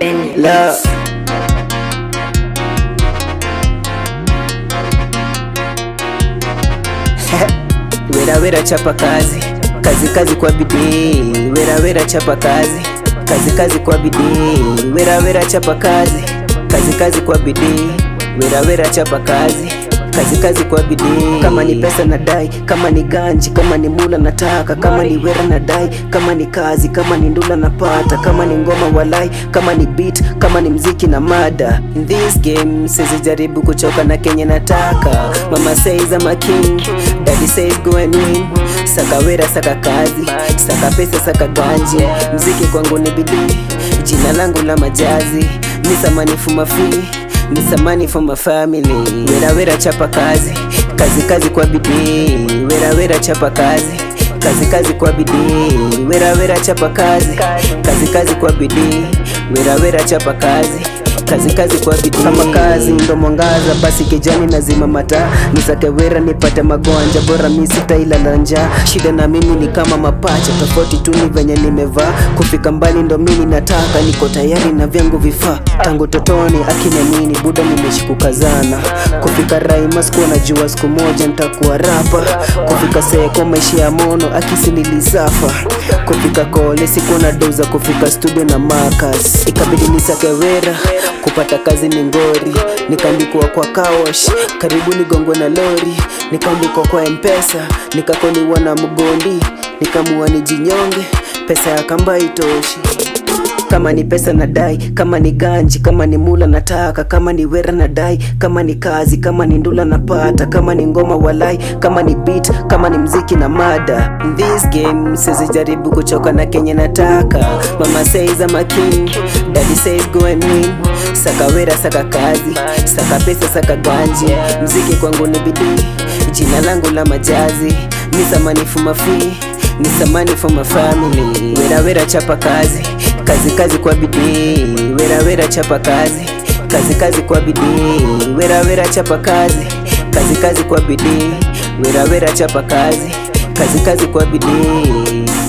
Benny. La Wera wera chapa kazi kazi kazi kwa bidii wera wera chapa kazi kazi kazi kwa bidii wera wera chapa kazi kazi kazi kwa bidii wera wera chapa kazi kazi kazi kwa bidii kama ni pesa na dai kama ni ganji kama ni mula nataka kama ni wera na dai kama ni kazi kama ni ndula napata kama ni ngoma walai kama ni beat kama ni mziki na mada in this game sizijaribu kuchoka na kenye nataka mama says I'm a king daddy says go and win saka wera saka kazi saka pesa saka ganji mziki kwangu ni bidii jina langu la majazi ni samani fuma free ni samani for my family wera wera chapa kazi kazi kazi kwa bidii wera wera chapa kazi kazi kazi kwa bidii wera wera chapa kazi kazi kazi kwa bidii wera wera chapa kazi kazi kazi kwa bidii kama kazi ndo mwangaza basi kijani nazima mata nisake wera nipate magonja bora mi sitailala njaa shida na mimi ni kama mapacha tofauti tu ni venye nimevaa kufika mbali ndo mimi nataka niko tayari na vyangu vifaa tangu totoni akina nini buda nimeshikukazana kufika raima sikuwa najua siku moja nitakuwa rapa kufika seko maisha ya mono akisi nilisafa kufika kole sikuwa na doza kufika studio na makas ikabidi nisake wera kupata kazi ni ngori nikaandikwa kwa kawash karibu nigongwe na lori nikaandikwa kwa mpesa nikakoniwa na mgondi nikamua nijinyonge pesa ya kamba itoshi kama ni pesa na dai kama ni ganji kama ni mula nataka kama ni wera na dai kama ni kazi kama ni ndula napata kama ni ngoma walai kama ni beat kama ni mziki na mada in this game sizijaribu kuchoka na kenye nataka mama says I'm a king daddy says go and win saka wera saka kazi saka pesa saka ganji mziki kwangu ni bidii jina langu la majazi ni samani fuma free ni samani for my family wera wera chapa kazi kazi kazi kwa bidii wera wera chapa kazi kazi kazi kwa bidii wera wera chapa kazi kazi kazi kwa bidii wera wera chapa kazi kazi kazi kwa bidii